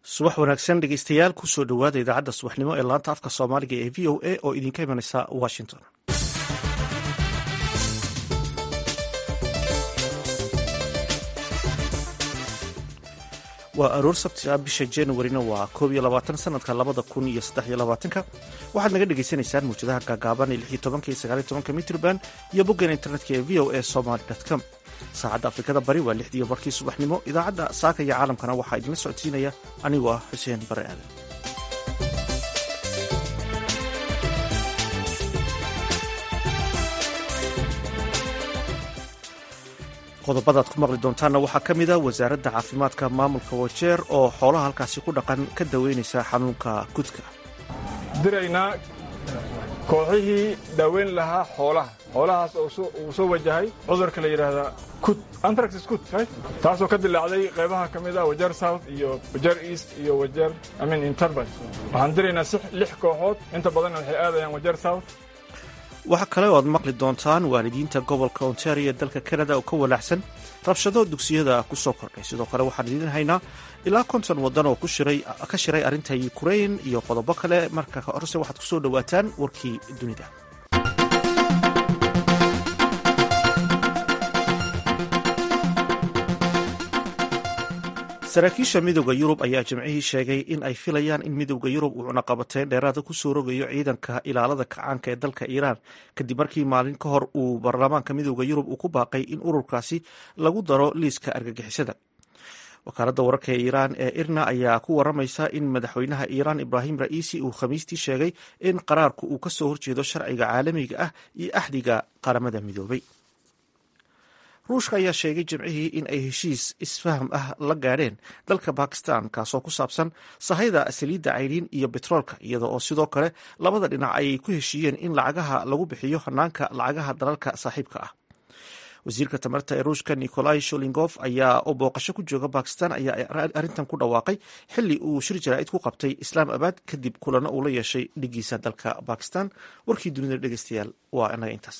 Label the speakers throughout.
Speaker 1: subax wanaagsan dhegeystayaal kusoo dhowaada idaacadda subaxnimo ee laanta afka soomaaliga ee v o a oo idinka imanaysa washington waa aroor sabti ah bisha januarina waa koob iyo labaatan sanadka labada kun iyo saddex iyo labaatanka waxaad naga dhagaysanaysaan mawjadaha gaagaaban ee lix iyo tobanka iyo sagaal iyo tobanka mitrban iyo boggan internetka ee v o a somaly com saacadda afrikada bari waa lixdiiyo barkii subaxnimo idaacadda saaka iyo caalamkana waxaa idinla socodsiinaya anigoo ah xuseen bare aadan qodobadaad ku maqli doontaanna waxaa ka mid a wasaaradda caafimaadka maamulka wajeer oo xoolaha halkaasi ku dhaqan ka daweynaysa xanuunka kudka
Speaker 2: diraynaa kooxihii daaweyn lahaa xoolaha xoolahaas uu soo wajahay cudurka la yidhaahdaa kut antraxis kut taasoo ka dilaacday qaybaha ka mid ah wajeer south iyo wajeer east iyo wajeer amin interbay waxaan diraynaa lix kooxood inta badanna waxay aadayaan wajeer south
Speaker 1: waxaa kale oo aad maqli doontaan waalidiinta gobolka ontario ee dalka canada oo ka walaacsan rabshado dugsiyada ku soo kordhay sidoo kale waxaan idiin haynaa ilaa konton waddan oo ka shiray arrinta ukrain iyo qodobo kale marka horse waxaad ku soo dhowaataan warkii dunida saraakiisha midooda yurub ayaa jimcihii sheegay in ay filayaan in midooda yurub uu cunaqabateyn dheeraada ku soo rogayo ciidanka ilaalada kacaanka ee dalka iiraan kadib markii maalin ka hor uu baarlamaanka midooda yurub uu ku baaqay in ururkaasi lagu daro liiska argagixisada wakaaladda wararka ee iiraan ee irna ayaa ku waramaysa in madaxweynaha iiraan ibraahim ra'iisi uu khamiistii sheegay in qaraarku uu kasoo horjeedo sharciga caalamiga ah iyo axdiga qaramada midoobay ruushka ayaa sheegay jimcihii in ay heshiis isfaham ah la gaadheen dalka bakistan kaasoo ku saabsan sahayda saliidda cayriin iyo betroolka iyada oo sidoo kale labada dhinac ay ku heshiiyeen in lacagaha lagu bixiyo hanaanka lacagaha dalalka saaxiibka ah wasiirka tamarta ee ruushka nikolai sholingof ayaa oo booqasho ku jooga bakistan ayaa arrintan ku dhawaaqay xili uu shir jaraa'id ku qabtay islaam abad kadib kulano uu la yeeshay dhigiisa dalka bakistan warkii dunida dhegeystayaal waa inaga intaas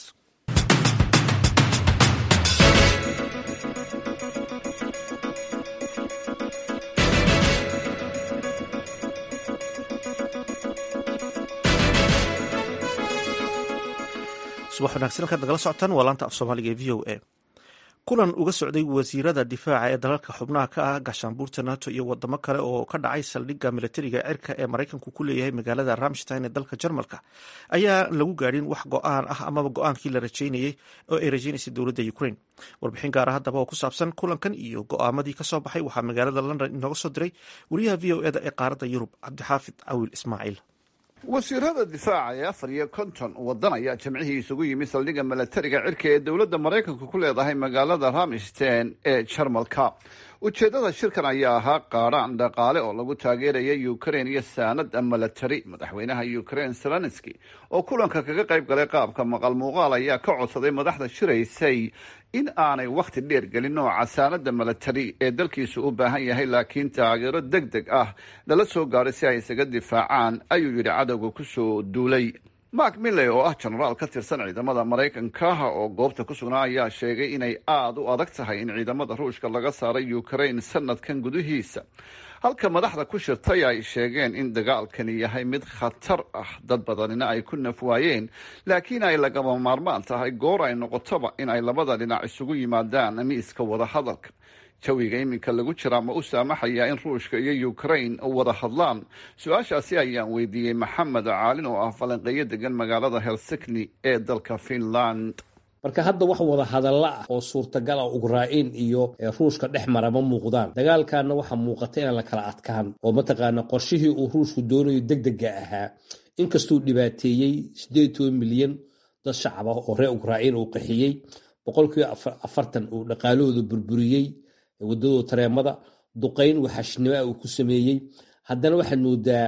Speaker 1: subax wanagsan halkaad nagala socotaan waa laanta af soomaaliga ee v o a kulan uga socday wasiirada difaaca ee dalalka xubnaha ka ah gaashaanbuurta nato iyo wadamo kale oo ka dhacay saldhigga militariga cirka ee maraykanku ku leeyahay magaalada ramstein ee dalka jarmalka ayaa lagu gaadhin wax go-aan ah amaba go-aankii la rajeynayey oo ay rajeynaysay dowladda ukraine warbixin gaara haddaba oo ku saabsan kulankan iyo go-aamadii kasoo baxay waxaa magaalada london inooga soo diray wariyaha v o eda ee qaaradda yurub cabdixaafid cawil ismaaciil
Speaker 3: wasiirada difaaca ee afar iyo konton waddan ayaa jimcihii isugu yimi saldhigga milatariga cirka ee dowladda maraykanku ku leedahay magaalada ramstein ee jarmalka ujeeddada shirkan ayaa ahaa qaadhaan dhaqaale oo lagu taageeraya ukrain iyo saanad milatari madaxweynaha ukrain zelenski oo kulanka kaga qayb galay qaabka maqal muuqaal ayaa ka codsaday madaxda shiraysay in aanay wakhti dheer gelin nooca saanada milatari ee dalkiisu u baahan yahay laakiin taageero deg deg ah lala soo gaadhay si ay isaga difaacaan ayuu yidhi cadowga kusoo duulay mark milley oo ah jenaraal ka tirsan ciidamada maraykanka oo goobta ku sugnaa ayaa sheegay inay aada u adag tahay in ciidamada ruushka laga saaray ukrain sanadkan gudihiisa halka madaxda ku shirtay ay sheegeen in dagaalkani yahay mid khatar ah dad badanina ay ku naf waayeen laakiin ay lagama maarmaan tahay goor ay noqotoba in ay labada dhinac isugu yimaadaan miiska wadahadalka jawiga iminka lagu jiraa ma u saamaxayaa in ruushka iyo ukrain wada hadlaan su-aashaasi ayaan weydiiyey maxamed caalin oo ah falanqeeyo degan magaalada helsikni ee dalka finland
Speaker 4: marka hadda wax wada hadalla ah oo suurtagal ah ukrain iyo ruushka dhex mara ma muuqdaan dagaalkanna waxaa muuqata inaan la kala adkaan oo mataqaana qorshihii uu ruushku doonayo deg dega ahaa inkastuu dhibaateeyey siddeed toban milyan dad shacab ah oo reer ukrain uu qaxiyey boqolkiiba afartan uu dhaqaalahooda burburiyey wadadooda tareemada duqayn waxashnimo ah uu ku sameeyey haddana waxaad moodaa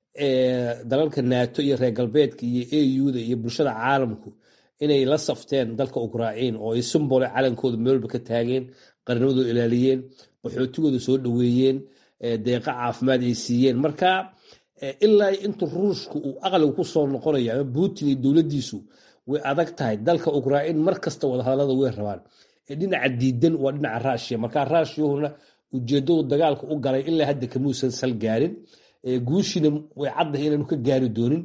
Speaker 4: dalalka nato iyo reer galbeedka iyo auda iyo bulshada caalamku inay la safteen dalka ukrain oo ay sumbole calankooda meelba ka taageen qarnimadooda ilaaliyeen qaxootigooda soo dhoweeyeen deeqa caafimaad ay siiyeen marka ilaa intu ruushku uu aqliga ku soo noqonayo ama putin iyo dowladdiisu way adag tahay dalka ukrain mar kasta wadahadalada way rabaan dhinaca diidan waa dhinaca rushia marka rushiyahuna ujeeddadu dagaalka u galay ilaa hadda kamuusan sal gaarin guushiina way caddahay inaanu ka gaari doonin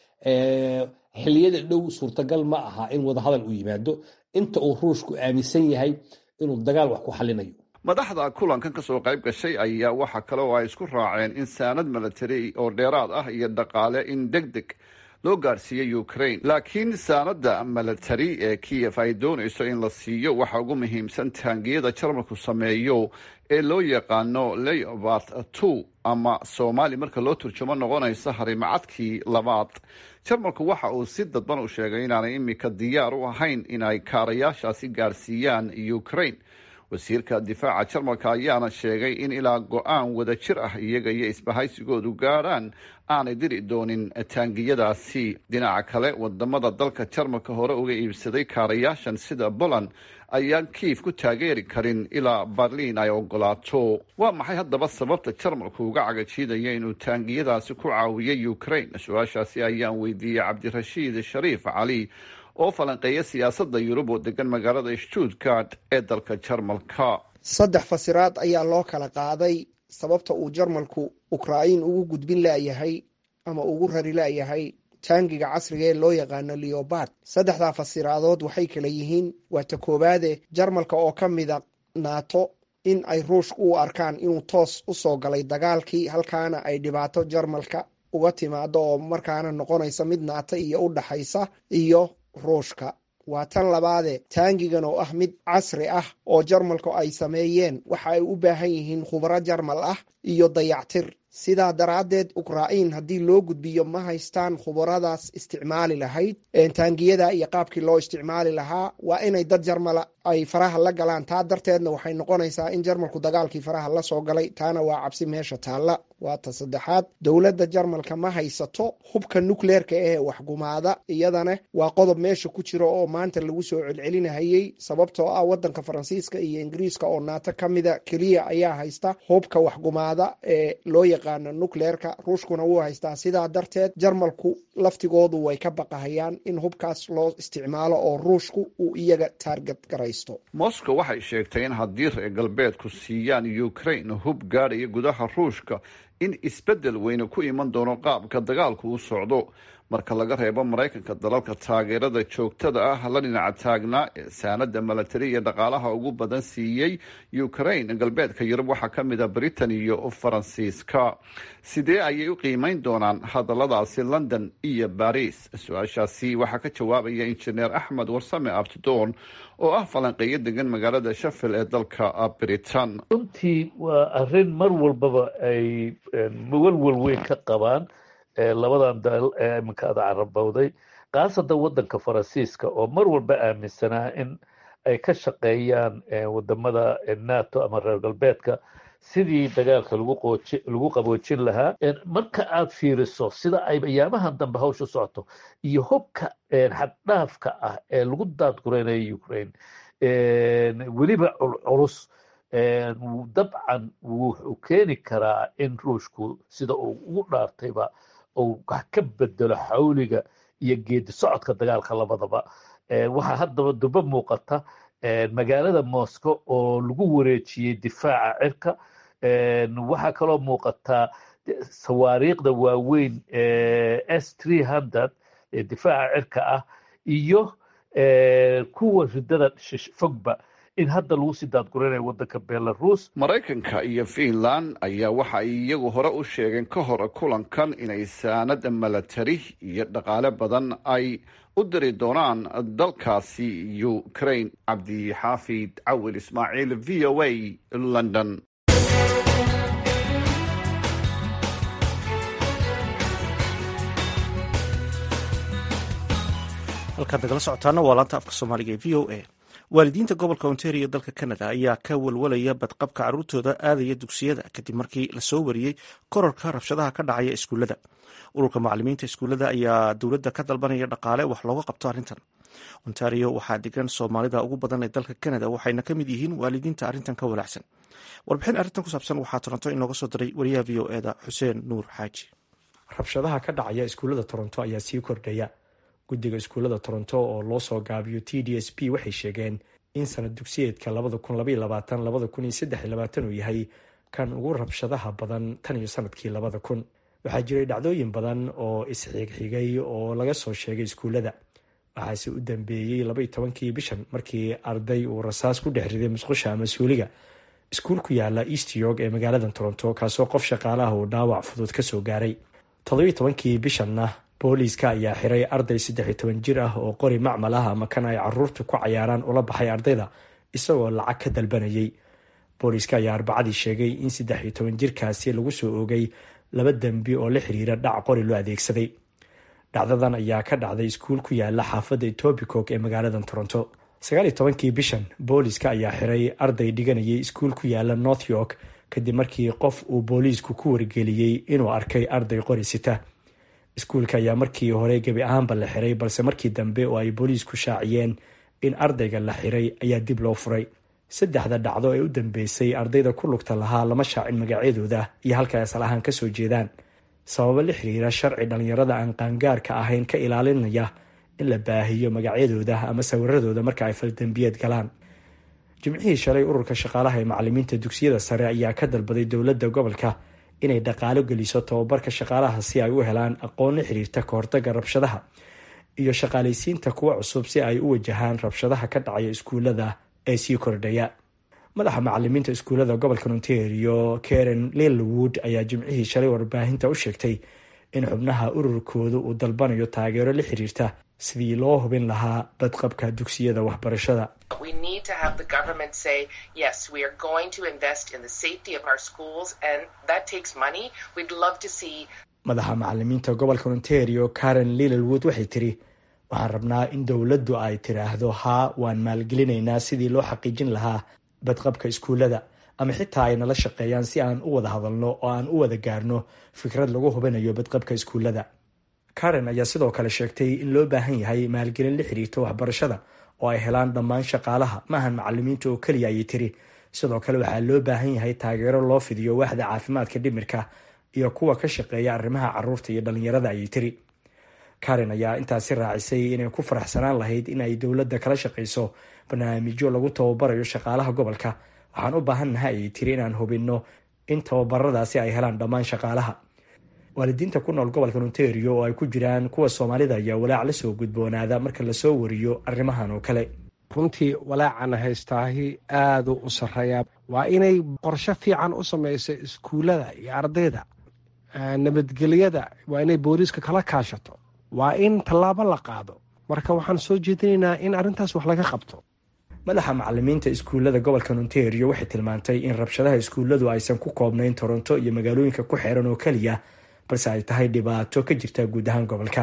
Speaker 4: xilliyada dhow suurtagal ma aha in wadahadal u yimaado inta uu ruushku aaminsan yahay inuu dagaal wax ku xalinayo
Speaker 3: madaxda kulankan ka soo qayb gashay ayaa waxa kale oo ay isku raaceen in saanad milatari oo dheeraad ah iyo dhaqaale in deg deg loo gaarsiiyey ukraine laakiin saanada milatari ee kiyef ay doonayso in la siiyo waxa ugu muhiimsan taangiyada jarmalku sameeyo ee loo yaqaano leobart two ama soomaali marka loo turjumo noqonaysa harimacadkii labaad jarmalku waxa uu si dadban u sheegay inaanay imika diyaar u ahayn in ay kaarayaashaasi gaarsiiyaan ukraine wasiirka difaaca jarmalka ayaana sheegay in ilaa go-aan wada jir ah iyaga iyo isbahaysigoodu gaadhaan aanay diri doonin taangiyadaasi dhinaca kale wadamada dalka jarmalka hore uga iibsaday kaarayaashan sida poland ayaan kiif ku taageeri karin ilaa berliin ay ogolaato waa maxay haddaba sababta jarmalku uga cagajiidaya inuu taangiyadaasi ku caawiyay ukraine su-aashaasi ayaan weydiiyey cabdirashiid shariif cali oo falanqeeya siyaasadda yurub oo degan magaalada stuttgart ee dalka jarmalka
Speaker 5: saddex fasiraad ayaa loo kala qaaday sababta uu jarmalku ukrain ugu gudbin laayahay ama ugu rari laayahay taangiga casriga ee loo yaqaano leobard saddexdaa fasiraadood waxay kala yihiin waa ta koowaade jarmalka oo ka mida naato in ay ruushka u arkaan inuu toos u soo galay dagaalkii halkaana ay dhibaato jarmalka uga timaado oo markaana noqonaysa mid naata iyo u dhaxaysa iyo ruushka waa tan labaade taangigan oo ah mid casri ah oo jarmalku ay sameeyeen waxa ay u baahan yihiin khubro jarmal ah iyo dayactir sidaa daraaddeed ukrain haddii loo gudbiyo ma haystaan khubaradaas isticmaali lahayd taangiyada iyo qaabkii loo isticmaali lahaa waa inay dad jarmala ay faraha la galaan taa darteedna waxay noqonaysaa in jarmalku dagaalkii faraha la soo galay taana waa cabsi meesha taalla waa ta saddexaad dowladda jarmalka ma haysato hubka nukleerka ee waxgumaada iyadana waa qodob meesha ku jira oo maanta lagu soo celcelinahayey sababtoo ah wadanka faransiiska iyo ingiriiska oo naato ka mida keliya ayaa haysta hubka waxgumaada ee loo yaqaano nukleerka ruushkuna wuu haystaa sidaa darteed jarmalku laftigoodu way ka baqahayaan in hubkaas loo isticmaalo oo ruushku uu iyaga taarget garaysto
Speaker 3: moscow waxay sheegtay in haddii reer galbeedku siiyaan ukraine hub gaadhaya gudaha ruushka in isbeddel weyne ku iman doono qaabka dagaalku u socdo marka laga reebo maraykanka dalalka taageerada joogtada ah la dhinaca taagnaa ee saanada milatari iyo dhaqaalaha ugu badan siiyey ukraine galbeedka yurub waxaa ka mid a britain iyo faransiiska sidee ayay u qiimeyn doonaan hadalladaasi london iyo baris su-aashaasi waxaa ka jawaabaya injineer axmed warsame abtidoon oo ah falanqeeyo degan magaalada shafil ee dalka britain
Speaker 6: runtii waa arrin mar walbaba ay walwal weyn ka qabaan labadan dal ee iminka ada carabowday khaasatan waddanka faransiiska oo mar walba aaminsanaa in ay ka shaqeeyaan wadamada nato ama reer galbeedka sidii dagaalka lagu qaboojin lahaa marka aad fiiriso sida ay ayaamahan dambe hawsha socoto iyo hubka xaddhaafka ah ee lagu daadgureynayo ukraine weliba culculus dabcan wuxuu keeni karaa in ruushku sida uu ugu dhaartayba uu wax ka bedelo xawliga iyo geedi socodka dagaalka labadaba waxaa haddaba duba muuqata magaalada moscow oo lagu wareejiyey difaaca cirka waxaa kaloo muuqataa sawaariikhda waaweyn s three hundred ee difaaca cirka ah iyo kuwa ridada fogba in hadda lagu sii daadguranayo waddanka belarus
Speaker 3: maraykanka iyo finland ayaa waxa ay iyagu hore u sheegeen ka hor kulankan inay saanada milatari iyo dhaqaale badan ay u diri doonaan dalkaasi ukraine cabdixaafid cawil ismaaciil v o a london
Speaker 1: halkaad nagala socotaana waa laanta afka soomaaliga ee v o a waalidiinta gobolka ontario dalka canada ayaa ka walwalaya badqabka caruurtooda aadaya dugsiyada kadib markii lasoo wariyey korarka rabshadaha ka dhacaya iskuullada ururka macalimiinta iskuullada ayaa dowladda ka dalbanaya dhaqaale wax looga qabto arrintan ontario waxaa degan soomaalida ugu badan ee dalka canada waxayna ka mid yihiin waalidiinta arrintan ka walaacsan warbixin arrintan ku saabsan waxaa toronto inooga soo diray wariyaha v o eda xuseen nuur xaaji
Speaker 7: rabshadaha ka dhacaya iskuullada toronto ayaa sii kordhaya guddiga iskuullada toronto oo loo soo gaabiyo t d s p waxay sheegeen in sanad dugsiyeedka uu yahay kan ugu rabshadaha badan tan iyo sanadkii labada kun waxaa jiray dhacdooyin badan oo isxigxigay oo laga soo sheegay iskuullada waxaase u dambeeyey labaiyo tobankii bishan markii arday uu rasaas ku dhex riday musqusha ama suuliga iskuul ku yaala east york ee magaalada toronto kaasoo qof shaqaalaha uu dhaawac fudud kasoo gaaray toddobiyo tobankii bishanna booliiska ayaa xiray arday saddexiyo toban jir ah oo qori macmal ah ama kan ay caruurta ku cayaaraan ula baxay ardayda isagoo lacag ka dalbanayay booliiska ayaa arbacadii sheegay in saddex iyo toban jirkaasi lagu soo oogay laba dembi oo la xiriira dhac qori loo adeegsaday dhacdadan ayaa ka dhacday iskuul ku yaala xaafadda etobicoke ee magaalada toronto sagaal iyo tobankii bishan booliiska ayaa xiray arday dhiganayay iskuul ku yaala north york kadib markii qof uu booliisku ku wargeliyey inuu arkay arday qori sita iskuulka ayaa markii hore gebi ahaanba la xiray balse markii dambe oo ay booliisku shaaciyeen in ardayga la xiray ayaa dib loo furay saddexda dhacdo ee u dambeysay ardayda ku lugta lahaa lama shaacin magacyadooda iyo halka ay asal ahaan kasoo jeedaan sababo la xiriira sharci dhallinyarada aan qaangaarka ahayn ka ilaalinaya in la baahiyo magacyadooda ama sawiradooda marka ay faldambiyeed galaan jimcihii shalay ururka shaqaalaha ee macalimiinta dugsiyada sare ayaa ka dalbaday dowladda gobolka inay dhaqaalo geliso tababarka shaqaalaha si ay u helaan aqoon la xiriirta kahortaga rabshadaha iyo shaqaalaysiinta kuwa cusub si ay u wajahaan rabshadaha ka dhacaya iskuulada ee sii kordhaya madaxa macalimiinta iskuullada gobolka ontario karen lilwood ayaa jimcihii shalay warbaahinta u sheegtay in xubnaha ururkoodu uu dalbanayo taageero la xiriirta sidii loo hubin lahaa badqabka dugsiyada waxbarashada madaxa macalimiinta gobolka ontario karen lilwood waxay tiri waxaan rabnaa in dowladdu ay tiraahdo haa waan maalgelinaynaa sidii loo xaqiijin lahaa badqabka iskuullada ama xitaa ay nala shaqeeyaan si aan u wada hadalno oo aan u wada gaarno fikrad lagu hubinayo badqabka iskuullada karen ayaa sidoo kale sheegtay in loo baahan yahay maalgelin la xiriirta waxbarashada oo ay helaan dhammaan shaqaalaha maahan macalimiinta oo keliya ayay tiri sidoo kale waxaa loo baahan yahay taageero loo fidiyo waaxda caafimaadka dhimirka iyo kuwa ka shaqeeya arrimaha caruurta iyo dhallinyarada ayay tiri karen ayaa intaasi raacisay inay ku faraxsanaan lahayd in ay dowladda kala shaqayso barnaamijyo lagu tababarayo shaqaalaha gobolka waxaan u baahannahay ayay tiri inaan hubinno in tababaradaasi ay helaan dhammaan shaqaalaha waalidiinta ku nool gobolka ontario oo ay ku jiraan kuwa soomaalida ayaa walaac la soo gudboonaada marka lasoo wariyo arrimahan oo kale
Speaker 8: runtii walaacana haystaahi aaduu u sarreeyaa waa inay qorsho fiican u samayso iskuullada iyo ardayda nabadgelyada waa inay booliiska kala kaashato waa in tallaabo la qaado marka waxaan soo jeedinaynaa in arrintaas wax laga qabto
Speaker 7: madaxa macalimiinta iskuullada gobolka ontario waxay tilmaantay in rabshadaha iskuulladu aysan ku koobnayn toronto iyo magaalooyinka ku xeeran oo keliya balse ay tahay dhibaato ka jirta guud ahaan gobolka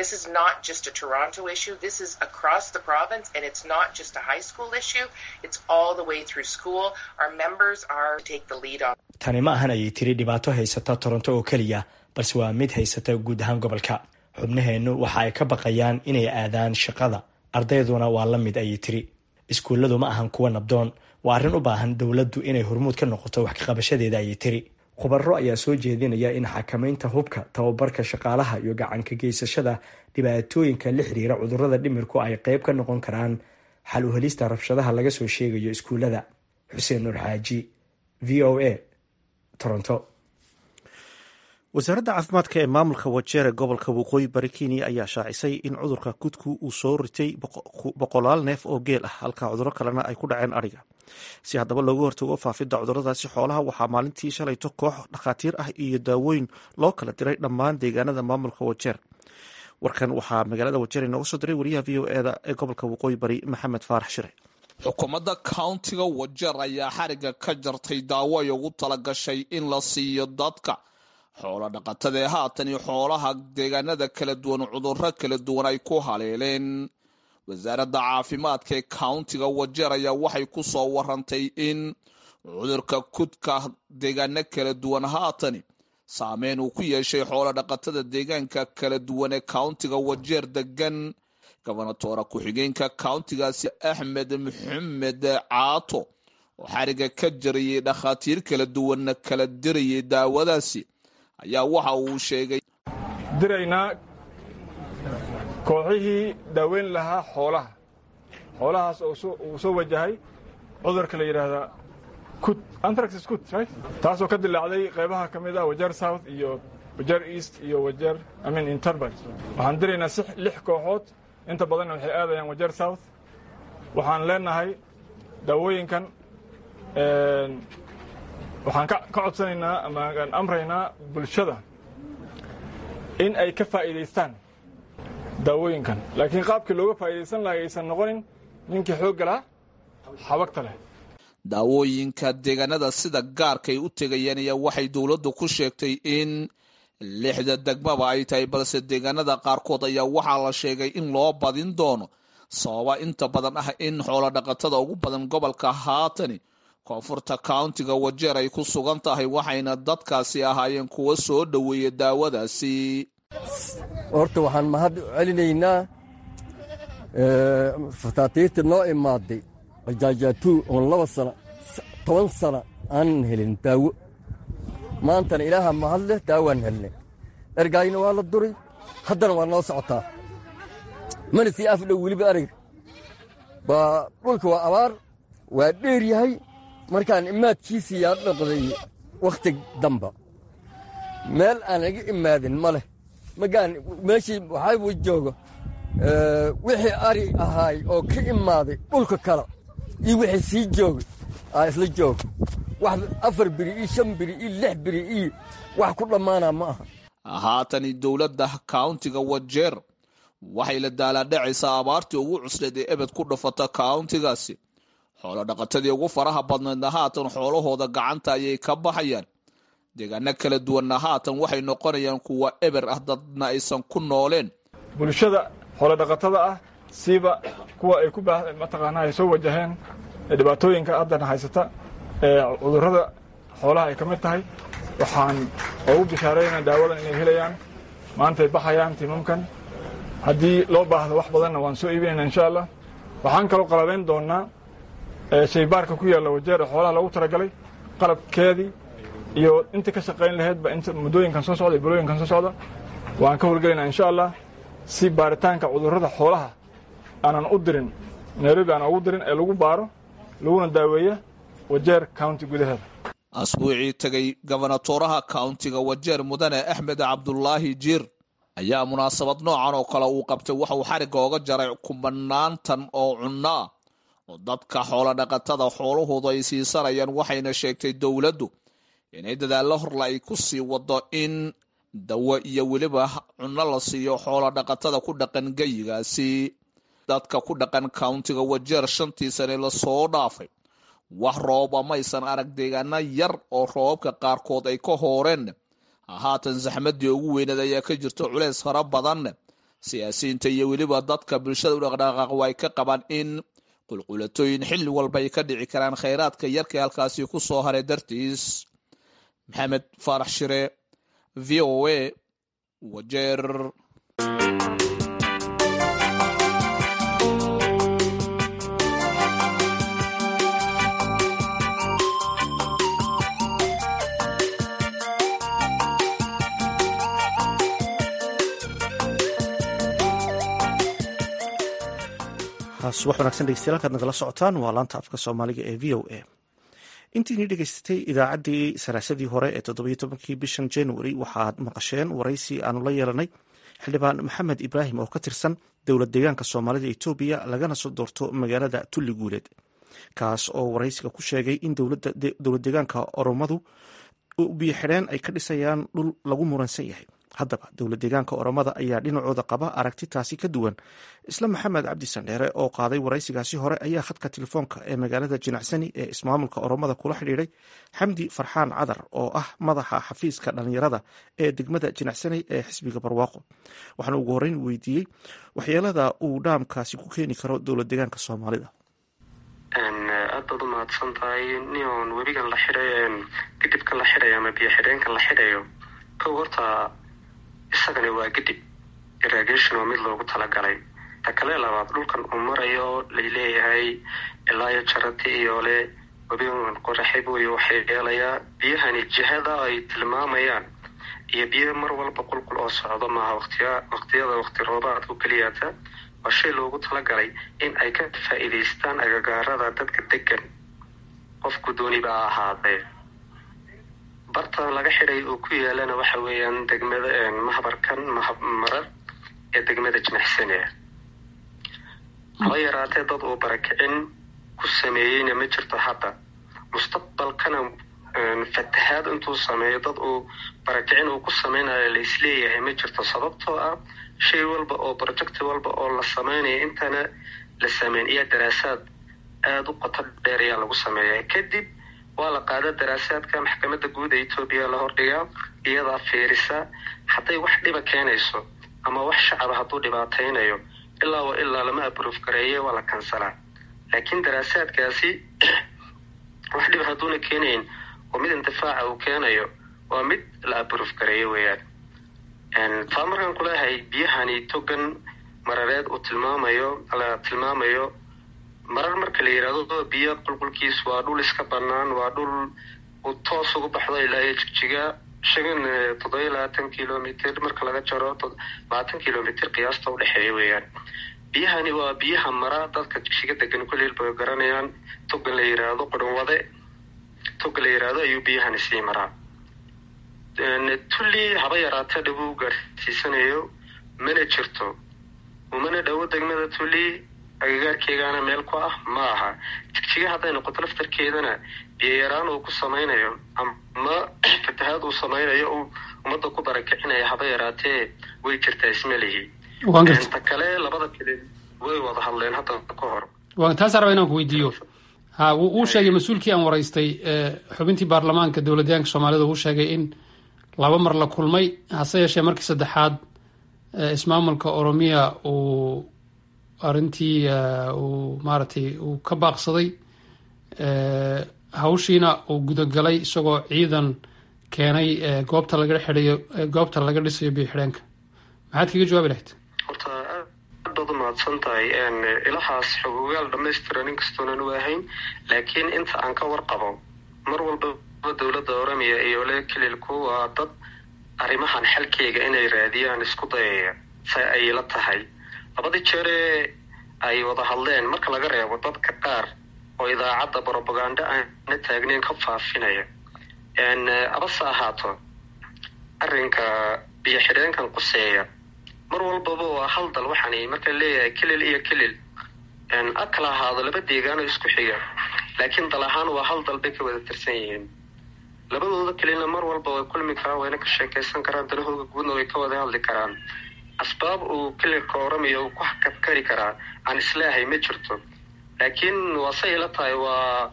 Speaker 7: tani ma ahan ayay tiri dhibaato haysata toronto oo keliya balse waa mid haysata guud ahaan gobolka xubnaheennu waxa ay ka baqayaan inay aadaan shaqada ardayduna waa la mid ayay tiri iskuulladu ma ahan kuwa nabdoon waa arrin u baahan dowladdu inay hormuud ka noqoto wax kaqabashadeeda ayay tiri khubaro ayaa soo jeedinaya in xakamaynta hubka tababarka shaqaalaha iyo gacanka geysashada dhibaatooyinka la xiriira cudurrada dhimirku ay qayb ka noqon karaan xal u helista rabshadaha laga soo sheegayo iskuullada xuseen nuur xaaji v o a toronto
Speaker 1: wasaaradda caafimaadka ee maamulka wajeere gobolka waqooyi bari kenya ayaa shaacisay in cudurka kudku uu soo ritay boqolaal neef oo geel ah halka cuduro kalena ay ku dhaceen adhiga si haddaba looga hortago faafidda cuduradaasi xoolaha waxaa maalintii shalayto koox dhakhaatiir ah iyo daawooyin loo kala diray dhammaan deegaanada maamulka wajeer warkan waxaa magaalada wajeer inooga soo diray wariyaha v o eda ee gobolka waqooyi bari maxamed faarax shire
Speaker 9: xukuumadda countiga wajeer ayaa xariga ka jartay daawo ay ugu talagashay in la siiyo dadka xoolo dhaqatada ee haatan iyo xoolaha deegaanada kala duwan cudurro kala duwan ay ku haleeleen wasaaradda caafimaadka ee countiga wajeer ayaa waxay ku soo warantay in cudurka kudka deegaano kala duwan haatani saameyn uu ku yeeshay xoolo dhaqatada deegaanka kala duwan ee countiga wajeer degan gobonatoora ku-xigeenka countigaasi axmed maxamed caato oo xariga ka jarayay dhakhaatiir kala duwanna kala dirayay daawadaasi ayaa waxa uu sheegay
Speaker 2: diraynaa kooxihii daaweyn lahaa xoolaha xoolahaas oo uu soo wajahay cudurka la yidhaahdaa kut antraxis kut right taasoo ka dilaacday qaybaha ka mid ah wajeer south iyo wajeer east iyo wajeer amin interbert waxaan diraynaa si lix kooxood inta badanna waxay aadayaan wajeer south waxaan leenahay daawooyinkan waxaan ka codsanaynaa ama aan amraynaa bulshada in ay ka faa'iidaystaan daawooyinkan laakiin qaabkii looga faa'iidaysan lahay aysan noqonin ninkii xoogga lahaa xabagta leh
Speaker 9: daawooyinka deegaanada sida gaarkay u tegayeen ayaa waxay dowladdu ku sheegtay in lixda degmaba ay tahay balse deegaanada qaarkood ayaa waxaa la sheegay in loo badin doono sababa inta badan ah in xoolo dhaqatada ugu badan gobolka haatani koonfurta countiga wajeer ay ku sugan tahay waxayna dadkaasi ahaayeen kuwa soo dhoweeya daawadaasi
Speaker 10: horta waxaan mahad celinaynaa fataatiirta noo imaaday ajaajaatu oon laba sana toban sana aanan helin daawo maantana ilaaha mahad leh daawaan helnay ergaayna waa la duray haddana waa noo socotaa mana sii afdhow weliba ariga baa dhulka waa abaar waa dheer yahay markaan imaadkiisii yaa dhaqday wakhti damba meel aan iga imaadin ma leh magaan meeshii waxaa jooga wixii ari ahaay oo ka imaaday dhulka kale iyo wixii sii joogay aa isla jooga wax afar biri iyo shan biri iyo lix biri iyo wax ku dhammaanaa ma aha
Speaker 9: haatani dowladda countiga wajeer waxay la daalaadhacaysaa abaartii ugu cusleed ee ebed ku dhafata countigaasi xoolo dhaqatadii ugu faraha badnaydna haatan xoolahooda gacanta ayay ka baxayaan deegaano kala duwanna haatan waxay noqonayaan kuwa eber ah dadna aysan ku nooleen
Speaker 2: bulshada xoolo dhaqatada ah siiba kuwa ay ku mataqaanaa ay soo wajaheen dhibaatooyinka haddana haysata ee cudurrada xoolaha ay ka mid tahay waxaan ugu bishaaraynaa daawadan inay helayaan maantay baxayaan timamkan haddii loo baahdo wax badanna waan soo iibinayna insha allah waxaan kaloo qalabayn doonnaa shaybaarka ku yaalla wajeer ee xoolaha loogu talagalay qalabkeedii iyo intii ka shaqayn lahaydba inta muddooyinkan soo socda iyo bilooyinkan soo socda waan ka howlgelaynaa insha allah si baaritaanka cudurrada xoolaha aanan u dirin nairobi aanan ugu dirin ee lagu baaro laguna daaweeya wajeer county gudaheeda
Speaker 9: asbuucii tegay gobonatoraha countiga wajeer mudane axmed cabdulaahi jiir ayaa munaasabad noocan oo kale uu qabtay waxa uu xarigga oga jaray kumanaantan oo cunno ah oo dadka xoolo dhaqatada xoolahoodu ay siisanayaan waxayna sheegtay dowladdu inay dadaallo horle ay ku sii wado in dawo iyo weliba cunno la siiyo xoolo dhaqatada ku dhaqan geyigaasi dadka ku dhaqan countiga wajeer shantii sane lasoo dhaafay wax rooba maysan arag deegaano yar oo roobabka qaarkood ay ka hooreen haatan saxmadii ugu weyneed ayaa ka jirto culeys fara badan siyaasiyiinta iyo weliba dadka bulshada u dhaqdhaqaaq ay ka qabaan in qulqulatooyin xilli walba ay ka dhici karaan khayraadka yarka halkaasi ku soo haray dartiis maxamed faarax shire v o a wajeer
Speaker 1: subax wanagsan dhegeystayaal halkaad nagala socotaan waa laanta afka soomaaliga ee v o a intiini dhegeysatay idaacaddii saraasadii hore ee toddobiyo tobankii bishan january waxaad maqasheen waraysi aanu la yeelanay xildhibaan maxamed ibraahim oo ka tirsan dowlad deegaanka soomaalida etoobiya lagana soo doorto magaalada tulli guuleed kaas oo waraysiga ku sheegay in dowlad deegaanka oromadu biyo xidheen ay ka dhisayaan dhul lagu muransan yahay haddaba dowlad deegaanka oromada ayaa dhinacooda qaba aragti taasi ka duwan isla maxamed cabdi sandheere oo qaaday waraysigaasi hore ayaa khadka telefoonka ee magaalada jinacsani ee ismaamulka oromada kula xidhiiday xamdi farxaan cadar oo ah madaxa xafiiska dhalinyarada ee degmada jinacsani ee xisbiga barwaaqo waxaana ugu horreyn weydiiyey waxyeelada uu dhaamkaasi ku keeni karo dowlad deegaanka soomaalida
Speaker 11: aad baad u mahadsan tahay nion webigan la xidhay gidibka la xidhayo ama biyo xidheenka la xidhayo kow horta isagani waa gidib irrigation oo mid loogu talagalay ta kale labaad dhulkan uu marayo laleeyahay ilaayo jarati iyo le webigan qoraxib wey waxay yeelayaa biyahani jihada ay tilmaamayaan iyo biyo mar walba qulqul oo socdo maaha waqtiya waqtiyada waqti roobaadku keliyata waa shay loogu talagalay in ay ka faa'iidaystaan agagaarada dadka degan qofku dooniba ha ahaadee barta laga xidhay oo ku yaalana waxa weeyaan degmada mahbarkan marar ee degmada jimicsanea haba yaraatee dad uu barakicin ku sameeyeyna ma jirto hadda mustaqbalkana fatahaad intuu sameeyo dad uu barakicin uu ku sameynayo la isleeyahay ma jirto sababtoo ah shay walba oo projecti walba oo la sameynaya intana la sameyn iyo daraasaad aada u qoto dheer ayaa lagu sameeya kadib waa la qaada daraasaadka maxkamadda guud ee etoobiya la hordhigaa iyadaa fiirisa hadday wax dhiba keenayso ama wax shacaba hadduu dhibaataynayo ilaa wa ilaa lama abroof gareeyo waa la kansalaa laakiin daraasaadkaasi wax dhiba hadduuna keenayn oo mid intifaaca uu keenayo waa mid la abroof gareeyo weeyaan taa markaan kuleeyahay biyahani togan marareed uu tilmaamayo la tilmaamayo marar marka la yidhahdo biyo qulqulkiis waa dhul iska banaan waa dhul uu toos ugu baxdo ilaa iyo jigjiga shan toddobiyo labaatan kilomitr marka laga jaro labaatan kilomitr qiyaasta udhexeeya weeyaan biyahani waa biyaha mara dadka jigjiga degan kuleel bay garanayaan togan la yidhaahdo qudhanwade toga la yidhaahdo ayuu biyahani sii maraa tulli haba yaraatee dhib u gaarsiisanayo mana jirto umana dhowo degmada tulli agagaarkeegaana meel ku ah ma aha jigjiga hadday noqoto laftarkeedana biyoyaraan uu ku samaynayo ama fatahaad uu samaynayo uu ummadda ku barakicinayo haba yaraatee way jirtaa ismalihi ta kale labada kale way wada hadleen hadda ka hor
Speaker 12: taasaa raba inaan ku weydiiyo ha uu sheegay mas-uulkii aan waraystay xubintii baarlamaanka dowladyaanka soomaalida uu sheegay in laba mar la kulmay hase yeeshee markii saddexaad ismaamulka oromiya uu arrintii uu maaragtay uu ka baaqsaday hawshiina uu gudagalay isagoo ciidan keenay goobta laga xidhayo goobta laga dhisayo biyo xidheenka maxaad kaga jawaabi lahayd
Speaker 11: horta aad baad u mahadsan tahay ilahaas xogogaal dhamaystiran inkastoonan u ahayn laakiin inta aan ka warqabo mar walbaba dowladda oromiya iyo le kelilku waa dad arrimahan xalkeyga inay raadiyaan isku dayaya say ay la tahay labadii jeeree ay wada hadleen marka laga reebo dadka qaar oo idaacadda brobagando aana taagneyn ka faafinaya abase ahaato arrinka biyo xidheenkan quseeya mar walbaba waa hal dal waxaani marka leeyahay kelil iyo kelil a kala ahaado laba deegaano isku xiga laakiin dal ahaan waa hal dal bay ka wada tirsan yihiin labadooda kelilna mar walba way kulmi karaan wayna ka sheekaysan karaan dalahooga guudna way ka wada hadli karaan asbaab uu kelilka oramiya uu ku hakadkari karaa aan islaahay ma jirto laakiin waa say ila tahay waa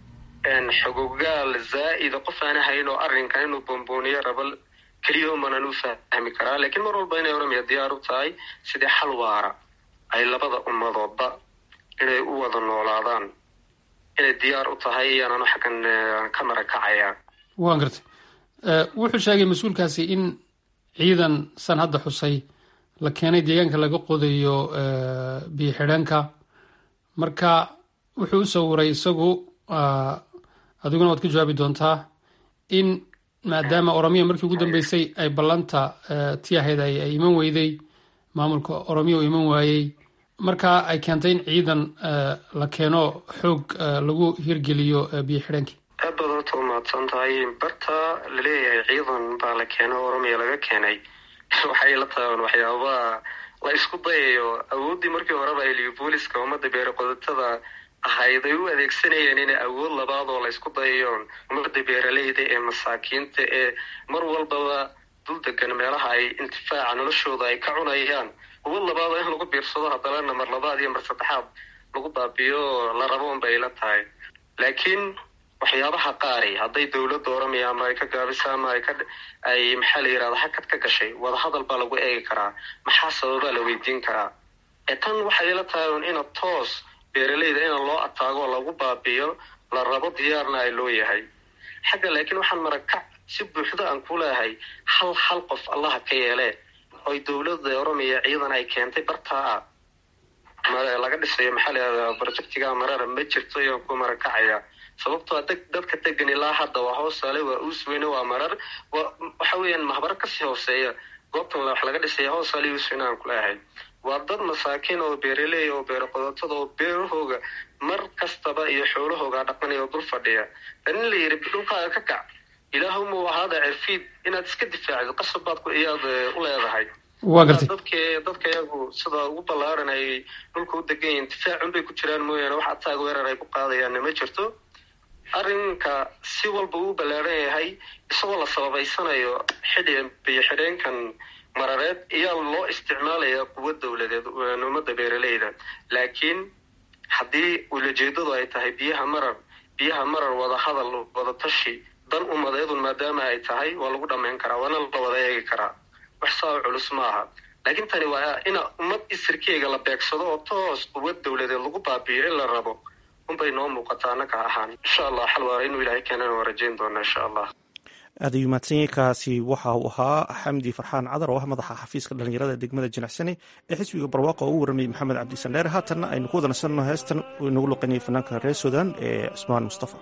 Speaker 11: xogogaal zaa'ida qof aan ahayn oo arrinkan inuu bombooniyo rabo keliya umanan u fahmi karaa laakiin mar walba inay oramiya diyaar u tahay sidii xal waara ay labada ummadoodba inay u wada noolaadaan inay diyaar u tahay iyaananu xaggan ka marakacaya
Speaker 12: waan gartay wuxuu sheegay mas-uulkaasi in ciidan san hadda xusay la keenay deegaanka laga qodayo biyo xidheenka marka wuxuu u sawiray isagu adiguna waad ka jawaabi doontaa in maadaama oromiya markii ugu dambeysay ay ballanta ti ahayd ay iman weyday maamulka oromiya uu iman waayey marka ay keentay in ciidan la keeno xoog lagu hirgeliyo biyo xidheenkii
Speaker 11: aad baad horta u mahadsan tahay barta laleeyahay ciidan baa la keeno oromiya laga keenay waxay la tahan waxyaabaha la isku dayayo awooddii markii horeba eliobooliska ummadda beere qodotada ahayd ay u adeegsanayeen inay awood labaad oo la isku dayayo ummadda beeraleyda ee masaakiinta ee mar walbaba dul degan meelaha ay intifaaca noloshooda ay ka cunayaan awood labaad oo in lagu biirsado haddana mar labaad iyo mar saddexaad lagu baabiyo la rabo unbay la tahay laakiin waxyaabaha qaari hadday dowladda oramiya ama ay ka gaabisa ama ay ka ay maxaa la yidhahda hakad ka gashay wadahadal baa lagu eegi karaa maxaa sababaa la weydiin karaa ee tan waxay la tahay un ina toos beeraleyda ina loo ataago oo lagu baabiyo la rabo diyaarna ay loo yahay xagga laakiin waxaan marakac si buuxda aan ku leehay hal hal qof allaha ka yeelee oy dowladda oromiya ciidan ay keentay bartaa ah laga dhisayo maxaa la yidhahdaa projectiga marara ma jirto iyaan ku marakacaya sababtoo deg dadka degan ilaa hadda waa hoosaale waa uusweyne waa marar waxa weeyaan mahbaro kasii hooseeya goobtan wax laga dhisaya hoosaale uusweyne aan kuleehay waa dad masaakiin oo beeraleey oo beero qodotada oo beerahooga mar kastaba iyo xoolahooga dhaqanaya oo dul fadhiya dan in la yidhi dhulkaaga ka kac ilaahumuu ahaada cirfiid inaad iska difaacdo qasab baad iyaad u leedahay
Speaker 12: waa gartay
Speaker 11: dadka dadka iyagu sida ugu ballaaran ay dhulka u degan yihiin difaacun bay ku jiraan mooyaane wax ataag weerar ay ku qaadayaanna ma jirto arrinka si walba uu ballaaran yahay isagoo la sababaysanayo xidhi biyo xidheenkan marareed ayaa loo isticmaalayaa quwa dowladeed ummadda beeraleyda laakiin haddii ulajeedadu ay tahay biyaha marar biyaha marar wada hadal wada tashi dan umadeedun maadaama ay tahay waa lagu dhammayn karaa waana la wada eegi karaa wax saa culus ma aha laakiin tani waa ina ummad isirkeega la beegsado oo toos quwad dowladeed lagu baabiyo in la rabo unbay noo muuqataa annaga ahaan insha allah xal waara inuu ilaahay keenana waa rajayn doonaa insha allah
Speaker 1: aad ayuu mahadsanyahay kaasi waxa uu ahaa xamdi farxaan cadar oo ah madaxa xafiiska dhalinyarada degmada jinacsani ee xisbiga barwaaqo oo u waramayay maxamed cabdisandheer haatanna aynu ku wada nasanno heestan uu inagu luqanayay fanaanka reer sudan ee cusmaan mustafa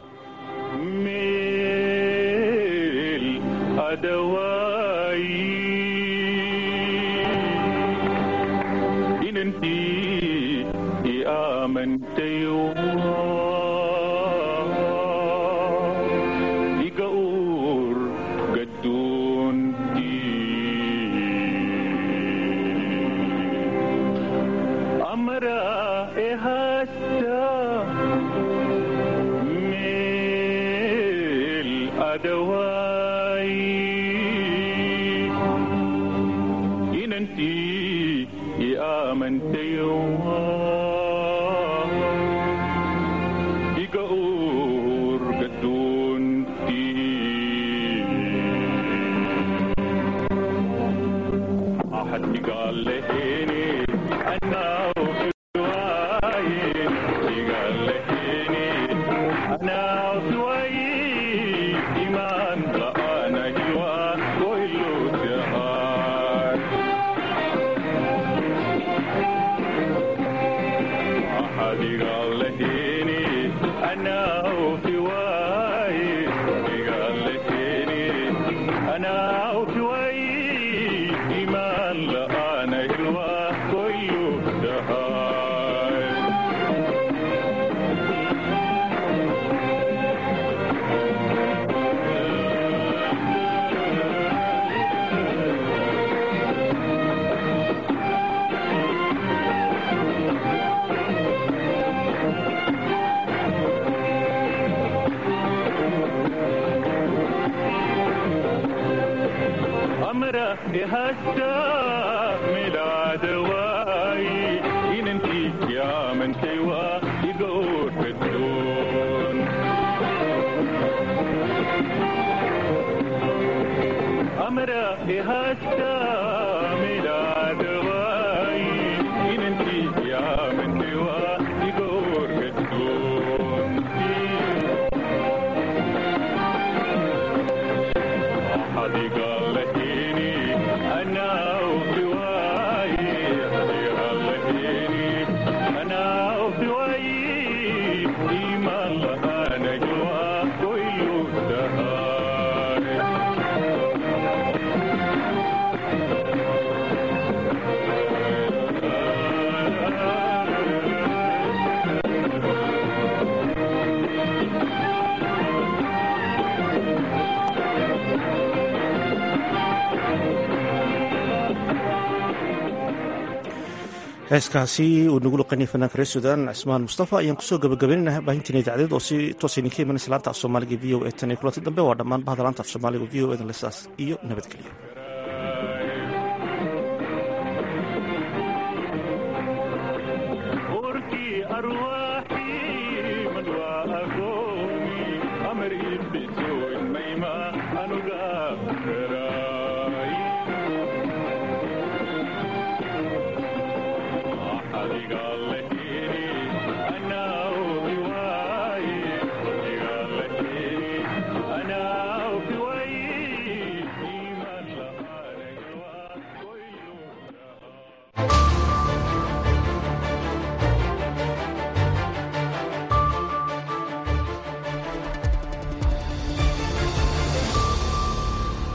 Speaker 1: heeskaasi uu nagu luqanayay fanaanka reer sudan cismaan mustafa ayaan kusoo gabagabaynaynaa baahintiin idaacadeed oo si toos idinka imanaysa laanta af soomaaliga v o e tan iyo kulanti dambe waa dhammaan bahda laanta af soomaaliga v o edan lesaas iyo nabadgelyo
Speaker 13: amar ibso mayma anuga